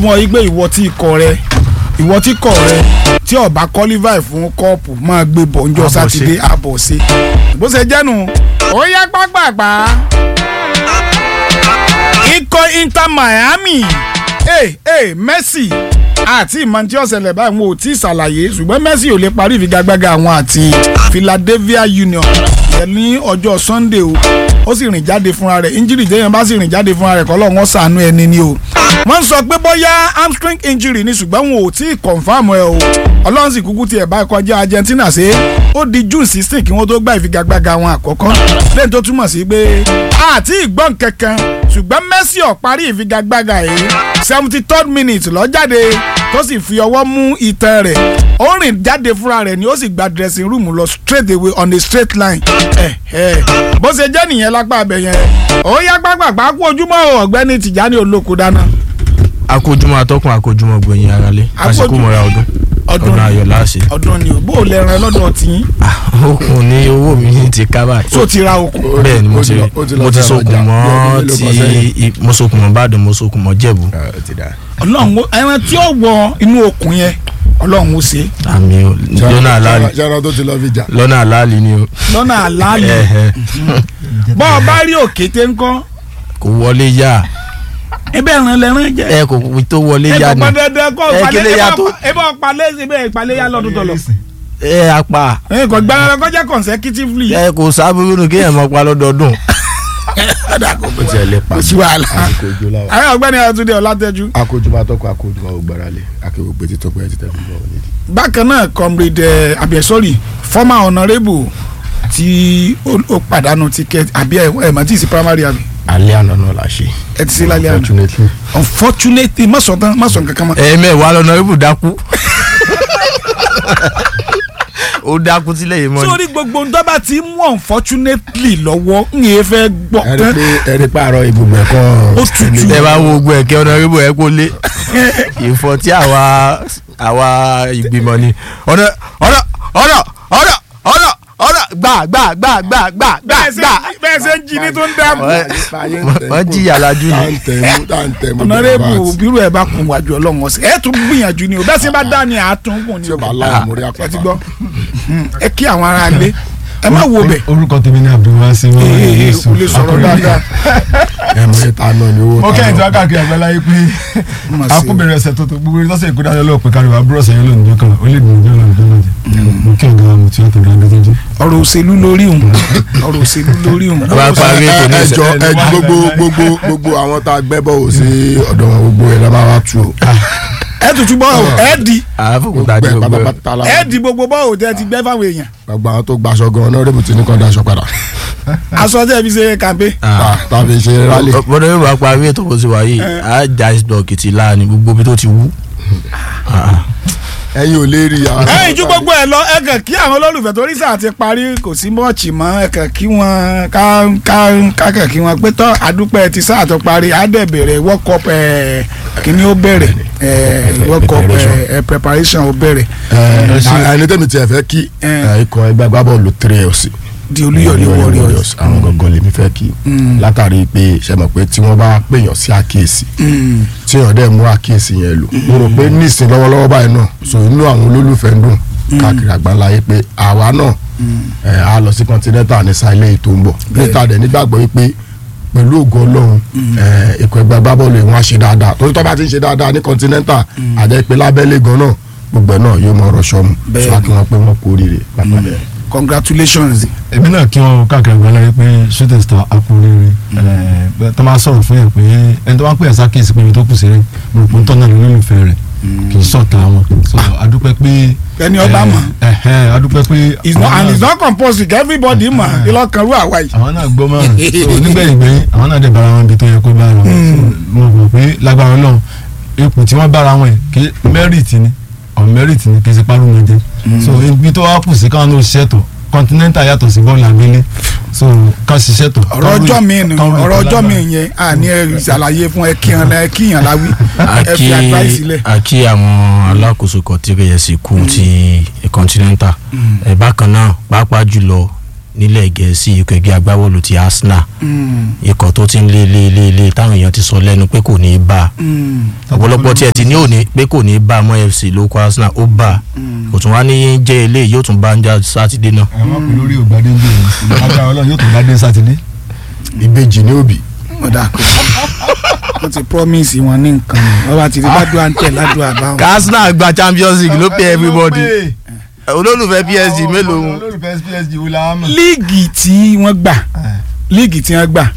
fún ọ yí pé ìwọ tí ikọ̀ rẹ ìwọ tí kọ̀ rẹ tí ó bá qualify fún kọ́ọ̀pù máa gbé bọ̀ njọ́ Àbọ̀ sí. sátidé àbọ̀ sí. bó ṣe jẹ́nu ó yá pápápá ikọ̀ Inter Miami hey, hey, Messi àti ìmọ̀ntí ọ̀sẹ̀lẹ̀ báyìí wọn ò tí ì ṣàlàyé ṣùgbọ́n Messi ò lè parí ìfigagbága àwọn àti Philadelphia Union yẹn ní ọjọ́ Sunday o ó sì rìn jáde fúnra rẹ̀ injury téèyàn bá sì rìn jáde fúnra rẹ̀ kọ́ lọ́wọ́ ṣàánú ẹni ni o wọ́n sọ pé bóyá hamstring injury ni ṣùgbọ́n wọn ò tí ì confam ẹ o ọlọ́run sì kúkú tiẹ̀ bá kọjá Argentina ṣe ó di June sixteen kí wọ́n tó gba ìfigagbága wọn àkọ́kọ́ lẹ́yìn tó túmọ̀ sí pé àti ìgbọ́n kankan ṣùgbọ́n Messi ó parí ìfigagbága yìí seventy third minute ló jáde tó sì fi ọwọ́ mú ìtàn rẹ̀ ó rìn jáde fúnra rẹ̀ ni ó sì gba dressing room lọ straight away on a straight line ẹ ẹ bó ṣe jẹ́ nìyẹn lápá abẹ yẹn ó yá pápápá kú ojúmọ́ o, ọ̀gbẹ́ni Tìjání Olóko dáná akójúmọ́ atọ́kùn akójúmọ́ gbẹ̀yìn aráalé àsìkò Akójú- mọ́ra ọdún ọdún ọdún ayọ̀ láàṣẹ. ọdún ni o bó o lè ràn lọ́dọ̀ tiyín okùn ní owó mi ní ti ká báyìí. tó ti ra okùn bẹ́ẹ̀ ni mo ó ti ti lọ- ó ti lọ mo ti fẹ́ sokùn ọjà. mọ́ Bí ọdún ti mélòó kan sẹ́yìn. i- mo sokùn mọ́ Ìbàdàn mo sokùn mọ́ Jẹ̀bú. ọlọ́run ó- ẹran tí ó wọ inú okùn yẹn ọlọ́run ó ṣe é àmì o lọ́nà àlàálì ṣáná tó ti lọ fi jà. lọ́nà àlàálì ni o. lọ́nà àlàálì Ẹ̀hẹ̀. bọ́ ọ bá rí òkété ńkọ́ kò wọlé yá ebe ẹran lẹ́ran jẹ́ ẹ kò tó wọlé ẹ yá kò ni pọn dandan kó Ẹ palẹ̀ kílé ẹ ya bá tó. ẹ bá palẹ̀ ẹ bẹ́ẹ̀ palẹ̀ ya lọ́dún tọ̀lọ̀ ẹ apá ẹ kò gbára kọjá consecutively ẹ kò sábúrú nù kéèyàn máa pa lọ́dọọdún. ó ti ẹ̀ lè pa kò sí wàhálà àkójọ láwọn. ayé ọ̀gbẹ́ni Àtúndé Ọlátẹ́jú akójúmọ́ atọ́kọ̀ akójúmọ́ ògbáralé akéwògbé ti tọ́pẹ́ ti tẹ̀lé bọ́ wọlé. bákan náà comrade ẹ àbí ẹ sorry former honourable tí ó ó pàdánù ticket àbí ẹ ẹ mọ̀ tí ì sí primary àbí alẹ́ àná náà la ṣe. ẹ ti sí lálẹ́ àná unfortunately. unfortunately má sọ tán má sọ nǹkan kan mọ́ ẹ̀ẹ́mẹ̀wá lọ́nà ibù dákú. ó dákú sílẹ̀ yìí mọ́ ni. sórí gbogbo ń dọ́bà tí mú unfortunately lọ́wọ́ ń yẹn fẹ́ gbọ́ ẹ̀rí tán pé ẹ̀rí pé àárọ̀ ibùgbé ẹ̀kọ́. Ó tutù. ẹ bá wo ogun ẹ̀kẹ́ ọ̀nà ibù ẹ̀ kó lé ìfọ̀ tí àwa àwa ìgbìmọ̀ ni ọ̀nà ọ̀nà ọ̀nà ọ̀nà ọ̀nà ọ̀nà gbà gbà gbà gbà gbà gbà bẹ́ẹ̀ ṣe gbà. bẹ́ẹ̀ ṣe ń jí ní tó ń dáàbò wọ́n jìyà lájú tá ni. ń tẹ̀mú tá ń tẹ̀mú. honourable bírú ẹ̀ bá kun wájú ọlọ́run ọ̀sẹ̀ ẹ̀ tún gbìyànjú ni o bẹ́ẹ̀ sì bá dá ni àátún kùn ni tí o o bá láwọn mórí ẹ ti àpáta. gbọ́ ẹ kí àwọn ará ilé ẹ má wo bẹ̀ orúkọ tèmi ní abdulwasi wọn ee kò lè sọ̀rọ̀ dáadáa ẹ̀mú ìta náà ni owó mo ta kẹ́yìn tí náà. wọ́n káàkiri àgbáláyé pé Mà ṣe. akúbẹ̀rẹ̀ ẹsẹ̀ tó tó gbogbo ẹni tọ́sẹ̀ ìkúdá lọ́wọ́ pé káríwá búrọ̀ sẹ́yìn lónìí jọ́ kan ó lè gbìyànjú ọ̀nà ìjọ náà jẹ́ mo kí ọ̀gá mo ti ọ̀tọ̀ ìdájọ́ tó jẹ́. ọ̀rọ̀ òṣèlú lórí òun ọ̀rọ̀ òṣèlú lórí òun bá parí ètò ní ẹjọ ẹjọ gbogbo gbogbo gbogbo àwọn tá a gbẹ́bọ̀ ò sí ọ̀dọ̀ wọn gbogbo ẹ̀ lábá wa tu o. ẹ tutù bọ́ ò ẹ di àfọkùtà gbogbo ní ẹ̀ gbogbo ẹ̀. pátápátá la ẹ di gbogbo bọ́ ò tẹ́ ti gbẹ́ fáwọn èèyàn gbogbo àwọn tó gbaṣọ gan náà rébùtì ní kan daṣọ padà. aṣọ tẹ́ fi ṣe kàmpé Ta- tàbí ṣe rálì. bọ́dọ̀ yóò bá parí ètò bó ti wà yìí á já ìsìdọ̀kì ti láàánú gbogbo ibi tó ti wú. ẹ̀yin ò lè rí i. ẹ̀yin ju gbogbo ẹ̀ lọ ẹ kàn kí àwọn olólùfẹ́ tó rí sáà ti parí kò sí mọ́ọ̀chì mọ́ ẹ kàn kí wọ́n ká ká ká kàn kí wọ́n pé tán àdúpẹ́ ti sáà tó parí á dẹ̀ bẹ̀rẹ̀ world cup ẹ̀ kíní ó bẹ̀rẹ̀ ẹ̀ world cup ẹ̀ preparation ó bẹ̀rẹ̀ ẹ ẹni tẹ́mi tiẹ̀ fẹ́ kí Eh. ẹ, ikọ̀ ẹgbẹ́ agbábọ́ọ̀lù three ọ̀sì. di olúyọ̀lé warriors. àwọn gangan lèmi fẹ́ kí látàrí pé ṣe mọ̀ pé tí wọ́n bá pèèyàn sí àkíyèsí Mm. tí èèyàn dẹ̀ mú àkíyèsí yẹn lò mo rò pé nísìn lọ́wọ́lọ́wọ́ báyìí náà so inú àwọn olólùfẹ́ ń dùn káàkiri àgbáńláyé pé àwa náà ẹ̀ á lọ sí continental ní sáilẹ̀ ètò ń bọ̀ níta dẹ̀ nígbàgbọ́ wípé pẹ̀lú ògo ọlọ́run ẹ̀ ikọ̀ ẹgbẹ́ agbábọ́ọ̀lù yìí wọ́n á ṣe dáadáa torí tó bá ti ń ṣe dáadáa ní continental àjẹ́ pé lábẹ́lé gan náà gbogbo ẹ̀ náà yóò mọ ọ̀rọ̀ sọ́mu Bẹ́ẹ̀ sọ kí wọ́n pé wọ́n kú oríire pápá bẹ́ẹ̀. congratulations èmi náà kí wọn káàkiri àgbáláyé pé shooting star akúrẹ́rẹ́ ẹ̀ tó máa sọ̀rọ̀ fún yẹn pé ẹni tó bá pè é sákèsí pé ibi tó kù sí rẹ̀ mo rò pé ń tọ́nà lólùfẹ́ rẹ̀ kì í sọ̀tà wọn so adúpẹ́ pé ẹni ọba mọ̀ ẹ̀hẹ́ adúpẹ́ pé it's not àwọn and náà- it's not compulsory everybody mọ̀ ìlọkànrú àwa yìí. àwọn náà gbọ́ mọ́ràn so nígbẹ̀yìn gbẹ̀yìn àwọn náà dẹ̀ bára wọn ibi tó yẹ kó bára wọn so mo mọ̀ pé lágbára ọlọ́run ipò tí wọ́n bára wọn yìí kí merit ni on merit ni kì í ṣe párọ̀ mọ́ jẹ́ so ibi tó wá kù sí káwọn náà ṣiṣẹ́ tó continental yàtọ̀ sí bọ́ọ̀lù àgbélé so ká ṣiṣẹ́ tó. ọ̀rọ̀ ọjọ́ mi nù ọ̀rọ̀ ọjọ́ mi yẹn à ní ẹ ṣàlàyé fún ẹ kíyan ẹ kíyan láwí ẹ fi advice sílẹ̀. àkí àwọn alákòóso kan tí kò yẹ sí kú ti continental ẹ bákan náà pàápàá jùlọ nílẹ̀ gẹ̀ẹ́sì ikọ̀ ẹgbẹ́ agbábọ́ọ̀lù ti Arsenal ikọ̀ tó ti ń lé lé lé lé táwọn èèyàn ti sọ lẹ́nu pé kò ní í bá a ọ̀pọ̀lọpọ̀ tí ẹ ti ní òní pé kò ní í bá a mọ́ FC ló kọ́ Arsenal ó bá a kò tún wá ní jẹ́ eléyìí yóò tún bá a ń jà sátidé náà. àwọn ọkùnrin lórí ògbádé ń gbé agbára ọlọ́run yóò tó gbádé sátidé. ìbejì ní òbí ó dà pé wọ́n ti promise wọn ní nǹkan wọ́n bá ti rí ládùúgbò àǹtẹ̀ ládùúgbò àbáwọn. Arsenal gba Champions League ló pay everybody olólùfẹ́ PSG mélòó ń olólùfẹ́ PSG wo la mọ̀. líìgì tí wọ́n gbà líìgì tí wọ́n gbà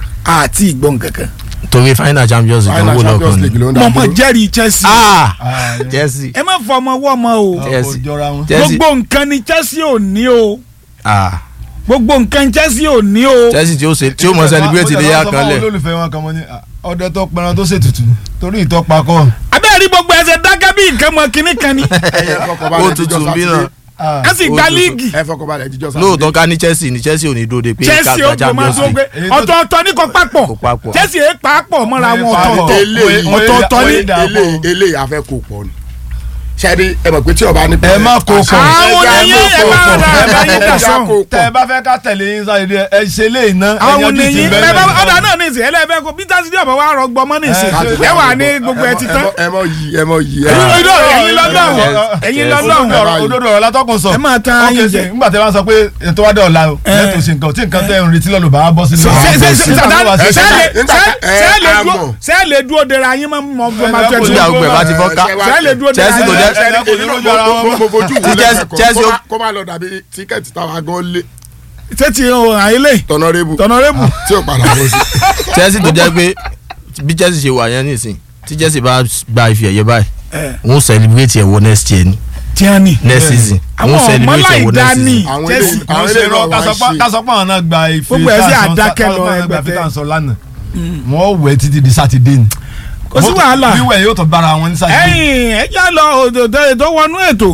àti ìgbọ́n kankan. torí final Champions League final owó champions lọ́kàn league ni. ló ń dá mọ̀mọ́ dúró jẹ́rìí Chelsea. ah Ah, Chelsea ẹ má fọ ọmọ wọ́ ọmọ o. Chelsea. kò jọra wọn. Chelsea gbogbo nǹkan ni Chelsea ò ní o ah gbogbo nǹkan Chelsea ò ní o. Chelsea tí ó ṣe tí ó mọ celebrate ilé yá kan lẹ̀. olólùfẹ́ wọn kan mọ́ ní ah, ọdẹ tó pẹran tó ṣètùtù torí ìtọ́pa kọ́. abẹ́rẹ́ rí gbogbo ẹsẹ̀ dákẹ́ bí nǹkan mọ kínní kan ni. ẹ fọkànbalẹ̀ ó tutù jíjọ́ bí sátidé. náà Ah, a sì Ó gba tutù. líìgì. ẹ fọkànbalẹ̀ jíjọ́ sátidé. lóòótọ́ ká ní Chelsea ní Chelsea ò ní dóde pé ká Chelsea ó gba gbọ́ máa Champions tó gbé League Èyí tó- ọ̀tọ̀ọ̀tọ̀ ní kò papọ̀ kò papọ̀. Chelsea èé papọ̀ mọ́ra wọn Wọ́n ọ̀tọ̀ọ̀tọ̀. papọ̀. eléyìí ọ̀tọ̀ọ̀tọ̀ ní- eléyìí eléyìí afẹ́ kò pọ̀ ni ṣáde ẹ mọ̀ pé tí ọba ní. Ẹ má kó pọ̀. àwọn Ẹ oníyẹ ẹ bá kó rà pọ̀. ẹ bá yín dà Ẹ sọ́hùn. kó tẹ ẹ pọ̀. bá fẹ́ ká tẹ̀lé yín sáré ẹ ṣe lé iná. àwọn ẹ̀yájú ti oníyìn bẹ́ẹ̀ ẹ bá bẹ́ẹ̀ ọ̀dà lọ. náà ní ìsìn ẹlẹ́fẹ́ kó Peter Sidi ọ̀bọ̀ wa rọgbọ mọ́ ní ìsìn Ẹ- ẹ wà ní gbogbo ẹ ti tán. ẹ mọ yìí ẹ mọ yìí. ẹ Ẹ̀yin mọ- lọ́dọ̀ ẹ̀yin lọ́dọ̀ ẹ̀yin lọ́dọ̀ Òdodo ọ̀rọ̀- òdodo ọ̀rọ̀ látọ́kùn sọ. Ẹ máa tan Ok, ayé sí, jẹ. nígbà tí wọ́n sọ pé ètò wádìí ọ̀la o Ẹ. lẹ́tọ̀ọ́ ṣe nǹkan tí nǹkan tẹ́ ń retí lọ́lọ́ bá wá bọ́ sínú. ṣe ṣe ṣe ṣe Nígbà tó wá ṣe- ṣe nígbà ṣe ẹ, ṣe lè a dúró mọ̀. ṣe lè dúró dera yín mọ́ mọ́ Ẹ, máa ẹ, tẹ̀ kò tí ní ní àwọn ọgbẹ́ bá ti fọ́ ká. ṣe lè dúró dera Chelsea tó yín. jẹ́- Ṣé Ẹ, kò ní lójú ara wọn mo- mo- mo fojú Tí wò Chelsea- lẹ́ẹ̀kan, Chelsea kó ó- má- kó má lọ dàbí tíkẹ́ẹ̀tì táwa gan lé ṣé ti àyílẹ̀ tọ̀nàrẹ́bù tọ̀nàrẹ́bù tí ò padà bọ́ sí. Chelsea tó jẹ́ pé bí Chelsea ṣe wà yẹn nísìn tí Chelsea bá gba ife ẹ̀yẹ báyìí wọ́n celebrate ẹ̀ wọ next year ni tíani. next season Àwọn wọ́n celebrate ẹ̀ wọ ọmọláìdá next ni. season. àwọn Chelsea, eléyìí àwọn àwọn ṣe eléyìí rọ náà wá ṣe. kásọpọ̀ àwọn náà gba ife Gbogbo ẹ̀ sì tá à ń sọ- àdákẹ́ lọ kásọpọ̀ àwọn náà gba ife ẹgbẹ̀tẹ́. tá à ń sọ lánàá wọ́n wẹ̀ títí di sátidé ni. kò sí wàhálà wíwẹ̀ yóò tó bára wọn ní sátidé. ẹ̀yin ẹ já lọ òdòdó ètò wọnú ètò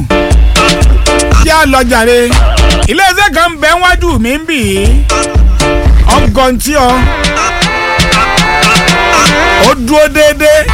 já lọ jàre iléeṣẹ́ kan bẹ wájú mi ń bì í ọgọ́ntì ọ ó dúró déédéé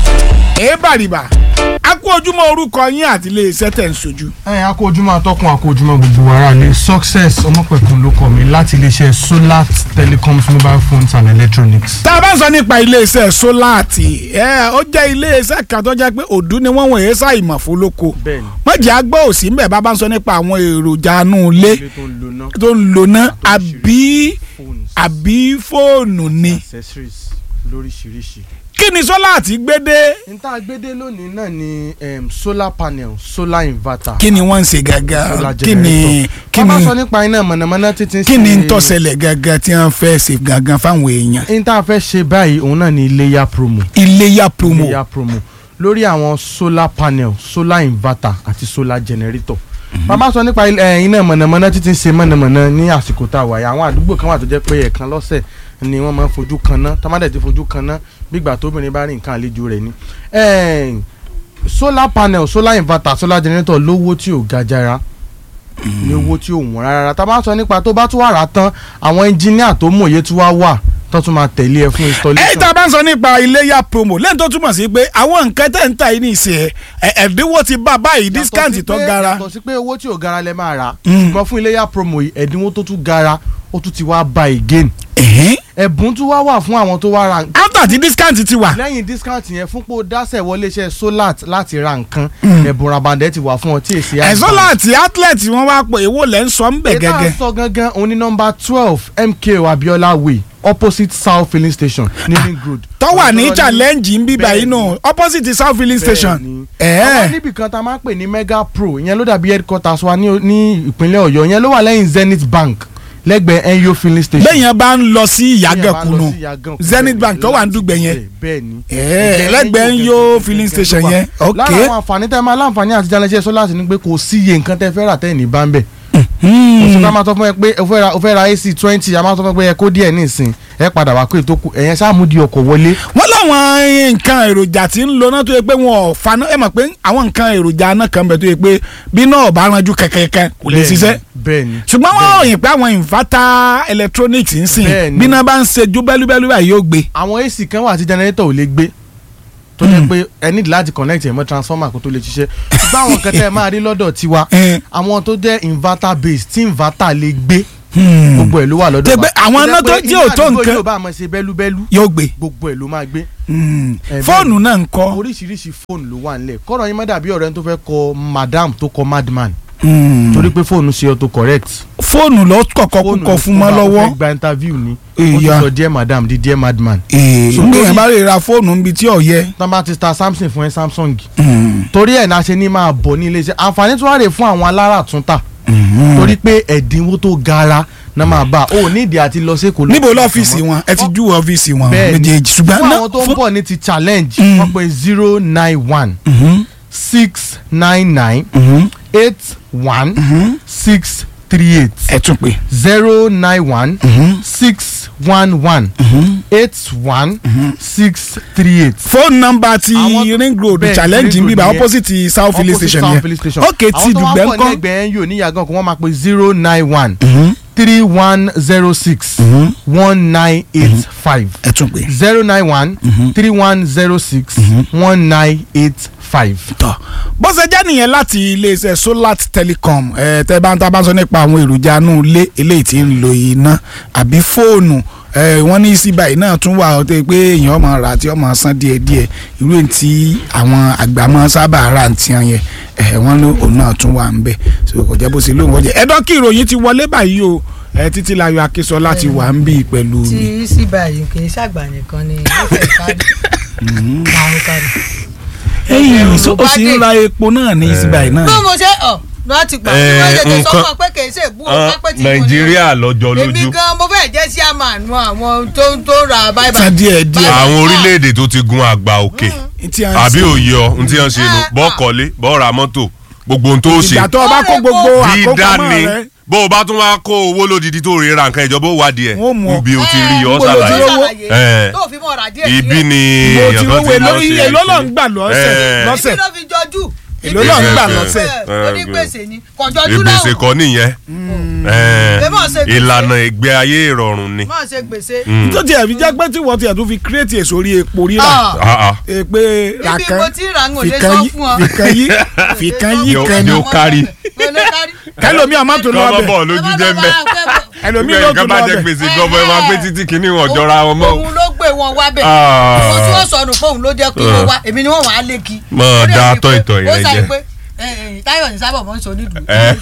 èébàrìbà a kú ojúmọ́ orúkọ yín àti iléeṣẹ́ tẹ̀ ń sojú. ẹ akójúmọ́ atọ́kùn akójúmọ́ gbogbo ara ní success ọmọpẹ̀kun ló kọ́ mi láti iléeṣẹ́ solar telecoms mobile phones and electronics. tá a bá sọ nípa iléeṣẹ́ sólàtì ẹ ó jẹ́ iléeṣẹ́ kan tó jẹ́ pé òdú ni wọ́n wọ̀nyí ṣàìmọ̀ fólóko bẹ́ẹ̀ni mọ̀jẹ̀ àgbọ̀ òsì ńbẹ̀ bá bá ń sọ nípa àwọn èròjà inú ilé ilé tó ń lo ná tó ń lò ná àbí phones àbí fóònù ni accessories lóríṣiríṣi. kí ni sólàtì gbé dé níta gbédé lónìí náà ni um, solar panel solar inverter. kí ni wọ́n ń ṣe gàgà solar kí ni generator. kí wọ́n bá ni sọ nípa iná mọ̀nàmọ́ná títí kí ni ń tọ́sẹ̀lẹ̀ gàgà tí wọ́n fẹ́ ṣe gàgà fáwọn èèyàn níta fẹ́ ṣe báyìí òun náà ni iléyà promo. iléyà promo iléyà promo lórí àwọn solar panel solar inverter àti solar generator. bàbá sọ nípa eh, iná mọ̀nàmọ́ná títí ṣe mọ̀nàmọ́ná ní àsìkò tá a wà yìí àwọn àdúgbò kan wà tó jẹ́ pé ẹ̀ẹ̀kan lọ́sẹ̀ ni wọ́n máa ń fojú kan ná tọ́mádẹ̀ ti fojú kan ná gbígbà tóbìnrin bá rí nǹkan àlejò rẹ̀ ni. Eh, solar panel solar inverter solar generator lówó tí ò ga jara ní owó tí ò wọ́n rárá tá a bá sọ nípa tó bá tún wà rà tán àwọn ẹnjìníà tó mòye tún wá wà tó tún máa tẹ̀lé ẹ fún installation. ẹ tá a bá ń sọ nípa iléyà promo lẹ́yìn tó túmọ̀ sí pé àwọn nǹkan tẹ̀ ń ta yìí ní ìsìn ẹ̀ ẹ̀dínwó ti bá báyìí Yàtọ̀ discount sí tó pé- gara yàtọ̀ sí pé owó tí ò gara lẹ máa rà Mm. ṣùgbọ́n fún iléyà promo yìí ẹ̀dínwó tó tún gara ó tún ti wá ba again ẹ̀hìn. ẹ̀bùn tún wá wà fún àwọn tó wá ra nǹkan after ti discount ti wà lẹ́yìn discount yẹn fún pé ó dáṣẹ̀ wọlé iṣẹ́ solat láti ra nǹkan ẹ̀bùn rabandẹ̀ ti wà fún ọ tí èsì ẹ̀sọ́ láti outlet wọn wá pé èwo lẹ́ ń sọ ń bẹ̀ ètò gẹ́gẹ́ àsọ gangan òun ní nọ́mbà twelve MKO Abiola Way opposite South filling station ní ring road. tó wà ní Ọ̀dọ́ challenge ń bíbá yìí Bẹ́ẹ̀ni. nù opposite south filling station Bẹ́ẹ̀ni. ẹ̀ẹ́ àwọn níbì kan tá a máa ń pè ní mega pro ìyẹn ló dàbí headquarters wa ní ní ìpínlẹ̀ Ọ̀yọ́ ìyẹn ló wà lẹ́yìn Zenith Bank lẹ́gbẹ̀ẹ́ NYO filling station. bẹ́yẹn bá ń lọ sí Téèyàn bá ń ìyàgànkù lọ nù sí Ìyàgànkù, Zenith bẹ́ẹ̀ni, Bank tó wà ń láti dùgbẹ̀ yẹn bẹ́ẹ̀, bẹ́ẹ̀ni. ẹ̀ẹ́ Ìkẹyìn lẹ́gbẹ̀ẹ́ ń yó gẹ́gẹ́ filling gẹ́gẹ́ station ló wà. yẹn ok lára àwọn àǹfààní tẹ́ máa láǹfààní àti jalẹ́sẹ̀ sọ́lá sí ni pé kò sí iye nǹkan tẹ́ fẹ́ rà tẹ́yìn ní bá ń bẹ̀. kò sí ká máa sọ fún ẹ pé o fẹ́ ra o fẹ́ ra AC twenty a máa sọ fún ẹ pé ẹ kó díẹ̀ nísìn ẹ padà wá pé tó kù ẹ̀yẹn sáàmúdi ọkọ̀ wọlé. wọ́n láwọn nǹkan èròjà tí ń lo náà tó yẹ pé wọn ò faná ẹ mọ̀ pé àwọn nǹkan èròjà náà kan bẹ̀ tó yẹ pé bí náà bá ranjú kẹ̀kẹ́kẹ́ kò lè ṣiṣẹ́ bẹ́ẹ̀ni ṣùgbọ́n wọ́n ròyìn pé àwọn inverter electronics ń sìn Bẹ́ẹ̀ni. bí náà bá ń ṣe ju bẹ́lúbẹ́lú báyìí yóò gbé àwọn AC kan wà tí generator ò lè gbé tó jẹ́ pé ẹ need láti connect ẹ̀ mọ́ transformer kó tó lè ṣiṣẹ́ ṣùgbọ́n àwọn kan tẹ́ ẹ máa rí lọ́dọ̀ tiwa Eh. àwọn tó jẹ́ inverter base tí inverter lè gbé gbogbo ẹ̀ ló wà lọ́dọ̀ Tẹ́ pé àwọn Tó jẹ́ iná tó- pé tí ò tó inú àdúgbò nǹkan- yóò bá máa ṣe bẹ́lúbẹ́lú yóò gbé gbogbo ẹ̀ ló máa gbé Mm. Eh, fóònù náà ń kọ́ oríṣiríṣi fóònù ló wà nílẹ̀ kọ́rọ̀ yín má dàbí ọ̀rẹ́ tó fẹ́ kọ madam tó kọ madman Mm. torí pé fóònù ṣe auto correct fóònù ló kọ̀kọ́ kúkọ fún mọ́ lọ́wọ́ fẹ́ gba interview ni ó ti Ìyá. sọ dear madam di dear madman ee So, ngbé lórí- yẹn bá lè ra fóònù níbi tí ò yẹ. tán bá ti ta samsung fún ẹ samsung Mm. torí ẹ̀ náà ṣe ní máa bọ̀ ní iléeṣẹ́ àǹfààní tó wà rè fún àwọn alára túntà torí pé ẹ̀dínwó tó gara náà máa bá o nídìí àti lọ sí èkó lọ- níbo lọ́fíìsì wọn ẹ ti júwe ọ́fíìsì wọn Bẹ́ẹ̀ni. méjèèjì ṣùgbọ́n fún náà àwọn tó ń fún- bọ̀ ní ti challenge Mm. wọ́n pe zero nine one Mhm, six nine nine mhm, eight one mhm. six three eight ẹ tún pé. zero nine one Mhm, six one one mhm. eight one six three eight. fóònù nọ́mbà ti Àwọn- ring road bẹ́ẹ̀, challenge Ring ń Road bíbá nìyẹn. opposite south filling Opposite station South yẹn Filling Station. ok ti àwọn tó wá dùgbẹ́ pọ̀ ńkọ́. lẹ́gbẹ̀ẹ́ yóò ní yàgàn kó wọ́n máa pe zero nine one Mhm, three one zero six mhm. one nine eight five ẹ tún pé. zero nine one three one zero six one nine eight five. tọ bó ṣe jẹ́ nìyẹn láti iléeṣẹ́ solar telecom ẹ tẹ́ bá ń tá a bá sọ nípa àwọn èròjà inú ilé eléyìí tí ń lo iná àbí fóònù ẹ wọ́n ní sí báyìí náà tún wà ọtẹ pé èèyàn máa rà tí ó máa san díẹ̀díẹ̀ irú èyí tí àwọn àgbà máa sábà rà ń tiẹ̀ yẹn ẹ wọ́n ní òun náà tún wà ń bẹ̀ so kò jẹ́ bó ṣe lóun wọ́n jẹ́ ẹ̀dọ́ kí ìròyìn ti wọlé báyìí o ẹ títí láyọ̀ akínsọ́lá ti wà ń bì pẹ̀lú mi. tí sí báyìí kì í ṣàgbà nìkan ni ó fẹ́ kárí àwọn kárí. ẹ̀yìn ẹ̀rù ó ló bá sì ń dé. ra epo náà ní sí báyìí náà. bí mo ṣe ọ lọ ti gbà tí Eh, wọ́n ṣe tó sọ nǹkan- fún ọ pé kì í ṣe ìbú Ah, ọ̀pá pé tí mo ní. nàìjíríà lọ́jọ́ èmi lójú gan mo fẹ́ jẹ́ sí àmàánú àwọn tó ń tó ra báyìí san díẹ̀ díẹ̀. àwọn orílẹ̀-èdè tó ti gun àgbà òkè tí a ń àbí ṣe. òye ọ n tí wọ́n ṣe nu Ah, bọ́ ah. kọ́lé bọ́ ra mọ́tò gbogbo ohun tó ṣe ìgbà tó o bá kó gbogbo dídá àkópamọ́ ni rẹ bó o bá tún wá kó owó lódìdí tó rè ra nǹkan ìjọba ó wádìí ẹ̀ Wọ́n mú ọ. ibi o ti rí ọ níbo ló ti ṣàlàyé rówó? Eh. tó fi mọ́ ọ̀rà díẹ̀ ibi ni mo ti èèyàn kan rówó ti èlò lọ ṣe èlò ló ń gbà lọ́sẹ̀ Eh. lọ́sẹ̀ ibi ló fi jọjú èlò ló ń gbà lọ́sẹ̀. onígbèsè ni kọjọjú náà ìgbésẹ̀ kọ́ nìyẹn Eh, Ẹ má ṣe gbèsè. ìlànà ìgbé ayé ìrọ̀rùn ni. má ṣe gbèsè. Mm. tó tiẹ̀ fi jẹ́ pé tí wọ́n tiẹ̀ tún fi kírètì èso orí epo rírà Ah, Ah, ah. ẹ pé ibi ràkàn mo ti rà ń ò lè fìkan sọ yí fún ọ. fìkan yí fìkan yí Yóò- kan ní yóò kárí. Mo lè kárí. kẹlòmí ọmọ tó lọ kọ́mọ́ bẹ̀ bọ̀ lójú jẹ́ mẹ́. ẹlòmí Nígbà ló yìí ká tún bá lọ jẹ bẹ̀ gbèsè gọbọ ẹ máa gbé títí kínní wọn jọra wọn mọ́. òun ló gbé wọn wá bẹ̀. Ah. mo tí wọ́n sọnù fóun ló jẹ́ kí wọ́n wá èmi ni wọ́n wà á lé kí. Mọ̀ Ó dẹ̀ dá bíi tọ́ pé- ìtọ̀ ó ìrẹ́ sáré jẹ́. pé eh, eh, Táyọ̀ ní sábà mọ́ ń sọ onídùú. Eh.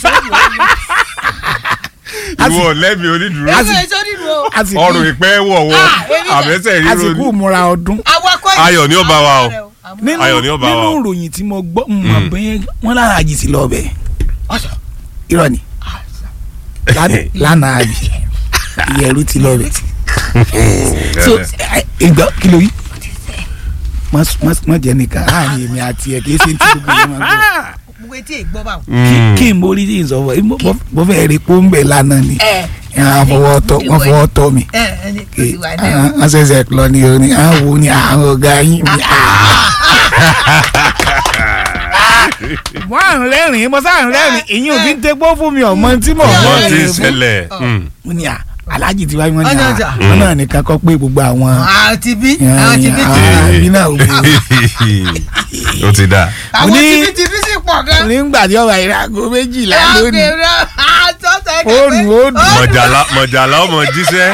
ìwọ lẹ́bi onídùúró Ẹgbẹ́ ìṣó nínú o. àsìkò ọrùn ìpẹ́ wọ̀wọ́ Ah, èmi náà. àbẹ́sẹ̀ ríro àsìkò ni. ìmúra ọdún Awakọ̀ yìí- Ayọ̀ ni ó bá wa o. nínú Ayọ̀ ni ó bá wa nínú o. ìròyìn tí mo gbọ́ mọ̀ bẹ́ẹ̀ wọ́n lára àjì sí lọ bẹ̀ irọ́ ni Lánàá- lánàá àbí ìyẹ̀rú ti lọ bẹ̀ so ẹ, ìgbà kí ló yí mọ jẹ nìkan láàrin èmi àti ẹ kìí ṣe ní tí gbogbo yẹn máa gbọ́ Gbogbo etí ìgbọ́ bá wọn. Mm. kí n borí tí n sọ fún ẹ mo fẹ́ rí pé ó ń bẹ̀ lánàá ni Ẹ wọ́n fọwọ́ tọ́ wọ́n fọwọ́ tọ́ mi ẹ ẹni kò sì wà ní ẹ̀. wọ́n ṣẹ̀ṣẹ̀ lọ ní oní àwọn wo ni àwọn ọ̀gá yín mi. mo à ń rẹ́rìn-ín mo sáà ń rẹ́rìn-ín ìyín òbí ń tẹ́gbọ́ fún mi ọmọ tí mo ọmọ rẹ́rìn-ín tí ń fún. ṣẹlẹ̀ mm. mo ní à aláàjì tí wáyé wọn ní Ọ̀nà à ọjà. wọn náà nìkan kọ́ pé gbogbo àwọn àwọn ti bí àwọn ti bí ti bí. àwọn ibi náà ò gbé ó ti dáa. àwọn ní- ti bí ti bí sì pọ̀ gan. nígbà tí ọba ìrago méjìlá lónìí Àtọ́tọ̀ Fóònù ó dùn. mọ̀jàlá mọ̀jàlá ọmọ jíṣẹ́.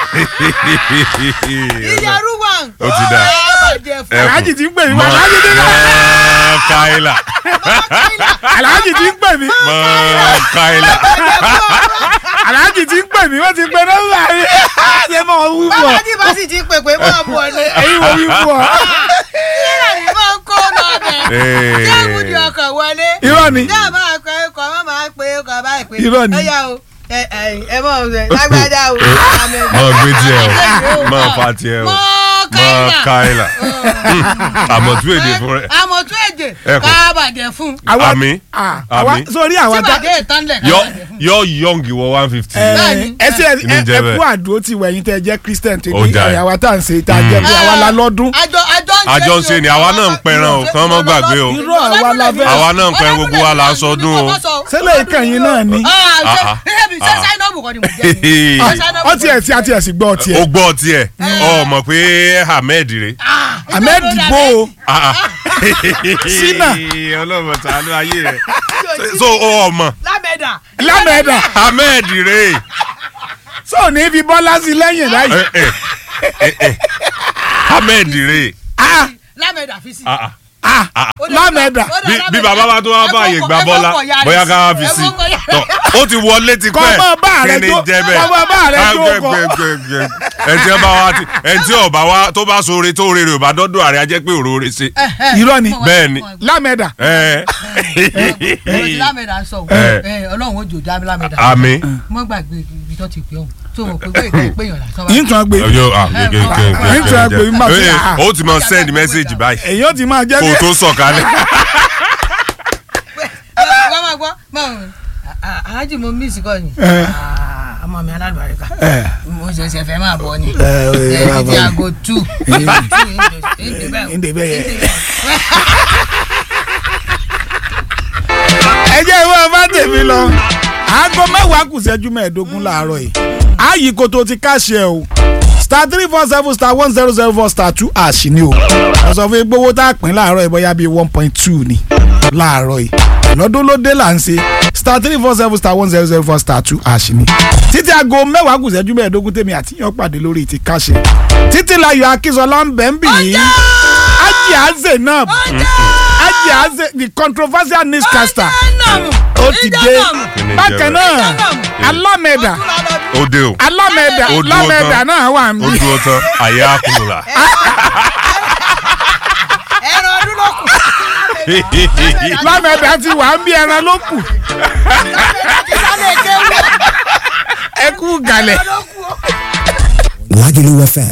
ìyàrú wà. Ó ti dà. Ẹ aláàjì tí ń pè mí mọ aláàjì tí ń pè mí mọ káìlà aláàjì tí ń pè mí mọ káìlà. aláàjì tí ń pè mí wọ́n ti pe nọ́mbà mi ṣé mo wú bọ̀ bàbá tí bá sì ti pè pé máa bọ̀ ni. ẹ̀yin mo wí bọ̀ ìrà ni máa ń kó lọ bẹ̀. Ee. kí àmúdi ọkọ̀ wọlé. irọ́ ni náà máa pẹ́ ọkọ̀ máa máa pé ọkọ̀ báyìí pé. Irọ́ ni. ẹ yá o ẹ ẹ ẹ mọ̀ ọ́ lágbájá o. mọ gbé tiẹ̀ o mọ fa tiẹ̀ o mọ mọ káyìlà. káìlà. àmọ̀tún èdè fún rẹ. àmọ̀tún èdè Ẹ̀kọ́. kábàjẹ́ fún. àwa àmì ah, àwa àmì. sórí àwa tí tá bàjẹ́ ìtànlẹ̀ yọ kábàjẹ́ fún. yọ yọǹgì wọ one fifty. ẹ Bẹ́ẹ̀ni. ẹ ṣe ẹ Ní jẹ́ ẹ bẹ́ẹ̀. kú àdúró tí wẹ̀yìn tẹ́ jẹ́ christian tó Ó ní jà ẹ́. àwa tá à ń ṣe tá a jẹ́ pé àwa la lọ́dún àjọ àjọ ń ṣe Àjọ ń ṣe ni, àwa náà ń pẹran o, kán mọ́ gbàgbé o. Irọ́ àwa la fẹ́. Àwa náà ń pẹran, gbogbo wa là ń sọdún o. Sẹ́lẹ̀ ìkànnì náà ni. Ah, ah. ṣe sáínọ́ọ̀bù kan ni mo jẹ́ ni. Ah, Sáínọ́ọ̀bù ọtí ẹ̀ sí àti ẹ̀ sì gbọ́ ọtí ó ẹ̀ gbọ́ tiẹ̀ ọ mọ̀ pé ahmed rè. Ah, ahmed ìjọba bo olórí Ah, ah. Sínà. ọlọ́mọ tàánú ayé rẹ̀ so ọ mọ̀ lámẹ́dà lámẹ́dà ahmed rè sọ ní fi bọ́lá sí lẹ́yìn báyìí. ẹ ẹ ẹ ẹ ahmed rè Ah, lámẹ̀dà fi sí. ah, ah, lámẹ̀dà bí bí bàbá bá tó wá fààyè gba bọ́lá bóyá ká wá fi sí tọ ó ti wọlé ti Kọ́ pẹ́ mọ́ bá rẹ kí ni jó- jẹ́ bẹ́ẹ̀ kọ́ mọ́ bá rẹ Ah, jó gbẹ- kọ́. gbẹ- gbẹ- gbẹ. ẹni tí ó bá wá ti ẹni tí ọba wa tó bá sóore tó rere ò bá dọ́dọ̀ àrẹ ajẹ́ pé òróró ṣe irọ́ ni bẹ́ẹ̀ ni lámẹ̀dà ẹ lámẹ̀dà ń sọ Eh. ọlọ́run ó jò dá lámẹ̀dà. àmì mọ́ gbàgbé ibi tó ti pè ọ́n tó mọ̀ pé wéè tó péyàn lásán bá. yín tún gbé ọjọ́ ah gẹ́gẹ́ gẹ́gẹ́ Ẹ ń tún àgbè má fi- gẹ́gẹ́ ah. ó ti máa send message báyìí èyí ó ti máa jẹ́ kó o bí tó sọ̀kalẹ̀ wọ́n máa gbọ́ máa alájì mo miss kọ́ ni Eh. Ah, ọmọ mi alálùbáríkà Eh. mo ṣẹ̀ṣẹ̀ fẹ́ máa bọ̀ ni Eh, ó yẹ máa ẹ̀ bọ̀ ti ni. aago two Eh. two Ǹdè bẹ́ẹ̀ yẹ. ẹ jẹ́ ìwé ọba tèmi lọ aago mẹ́wàá kù ṣẹ́jú mẹ́ẹ̀ẹ́dógún láàárọ̀ yìí ààyè kòtò ti káṣẹ o star three four seven star one zero zero four star two ash ni o wọ́n sọ fún yín pé owó tá a pín láàárọ̀ yìí bóyá bíi one point two ni láàárọ̀ yìí lọ́dún ló dé là ń ṣe star three four seven star one zero zero four star two ash ni títí aago mẹ́wàá kù ṣẹ́jú mẹ́ẹ̀ẹ́dógún tèmi àti yàn pàdé lórí ti káṣẹ títí láyọ̀ akínsọlá ń bẹ̀ ń bì yín ajé àzè náà ajé àzè the controversial newscaster ó ti dé bákan náà alámẹ̀dà ó dé o alámẹ̀dà Ó dúró alámẹ̀dà tán. náà wà ń ó bí dúró tán àyà kùnùlà ẹran ọdún ló kù. lámẹ̀dà ti wà ń bí ẹran ló kù sálẹ̀ kéwù ẹ kú gàlẹ̀. ló kù. Lagelu FM